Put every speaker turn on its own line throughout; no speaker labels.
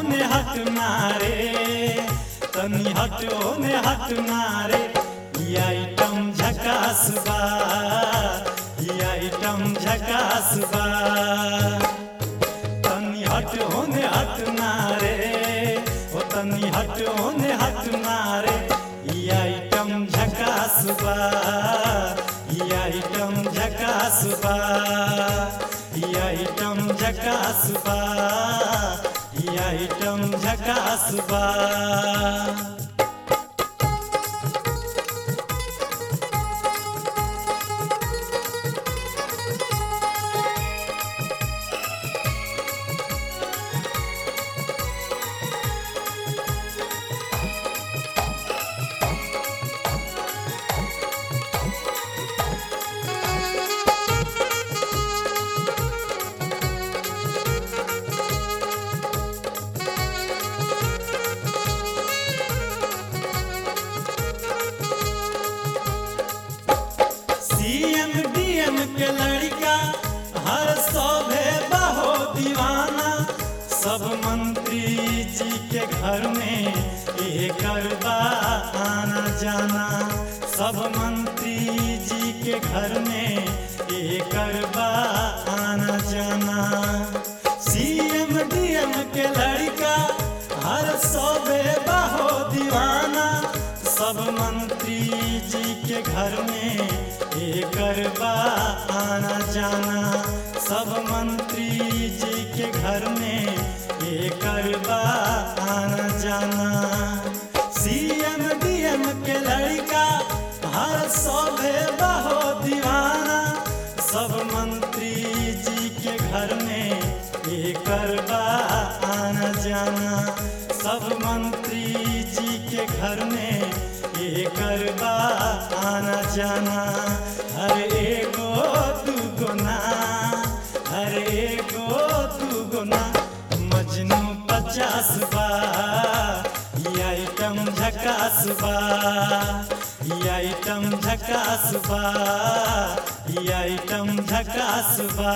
ने हट मारे तनी हटो ने हट मारे ई आइटम झकास बा ई आइटम झकास बा तनी हटो ने हट मारे ओ तनी हटो ने हट मारे ई आइटम झकास बा ई आइटम झकास बा ई आइटम झकास बा ई आइटम झकास बा सीएम डीएम के लड़का हर सौभे बहो दीवाना सब मंत्री जी के घर में एक आना जाना सब मंत्री जी के घर में एक आना जाना सीएम डीएम के लड़का हर सौबे बहो दीवाना सब मंत्री जी के घर में एक आना जाना सब मंत्री जी के घर में एक आना जाना सीएम डीएम के लड़का हर सौभे बहो दीवाना सब मंत्री जी के घर में एक आना जाना सब मंत्री जी के घर में एक आना जाना हर एगो दूगो ना हर एगो दूगो ना मजनू पचास बा ई आइटम झकास बा ई आइटम झकास बा ई आइटम झकास बा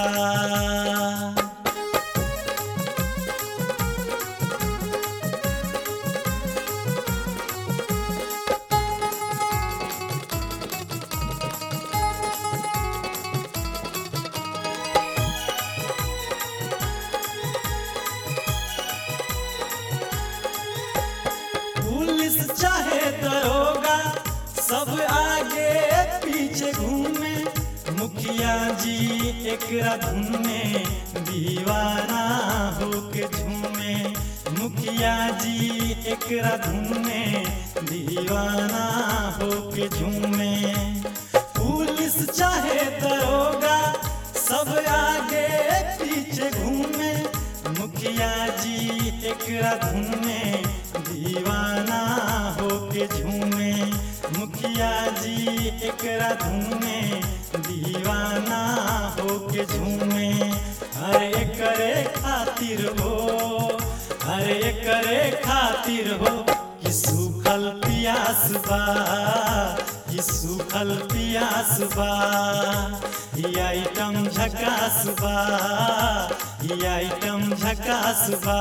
पुलिस चाहे दरोगा सब आगे पीछे घूमे मुखिया जी एक धुन में दीवाना होके झूमे मुखिया जी एक धुन में दीवाना होके झूमे पुलिस चाहे दरोगा सब आगे पीछे घूमे मुखिया जी एक धुन में दीवाना होके झूमे मुखिया जी एक धुन में दीवाना होके झूमे हर एकरे खातिर हो हर एकरे खातिर हो कि सूखल पियास बा कि सूखल पियास बा ई आइटम झकास बा ई आइटम झकास बा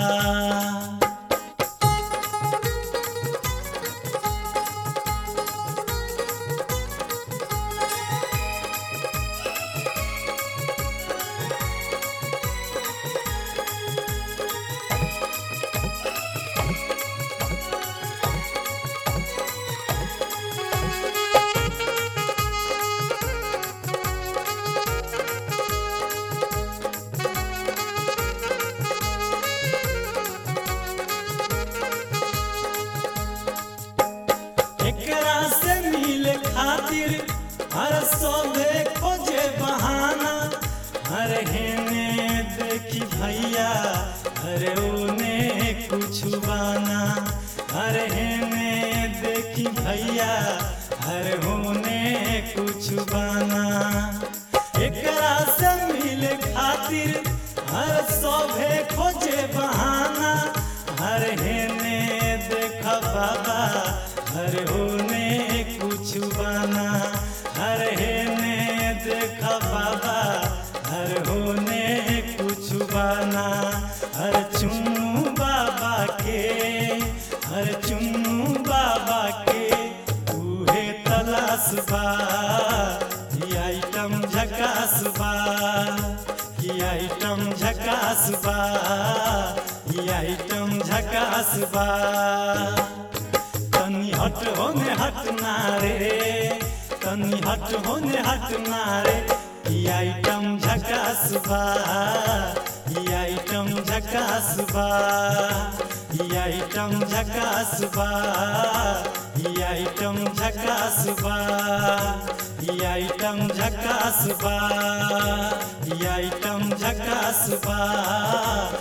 एकरा से मिले खातिर हर सौदे खोजे बहाना हर हेने देखी भैया हर ओने कुछ बाना हर हेने देखी भैया हर होने कुछ बाना एकरा से मिले खातिर हर सौभे खोजे बहाना हर हेने देखा बाबा हर होने कुछ बना हर हेने देखा बाबा हर होने कुछ बना हर चुम्मा आइटम झकास बा तनी हट होने हट ना रे तनी हट होने हट ना रे ई आइटम झकास बा ई आइटम झकास बा ई आइटम झकास बा ई आइटम झकास बा ई आइटम झकास बा ई आइटम झकास बा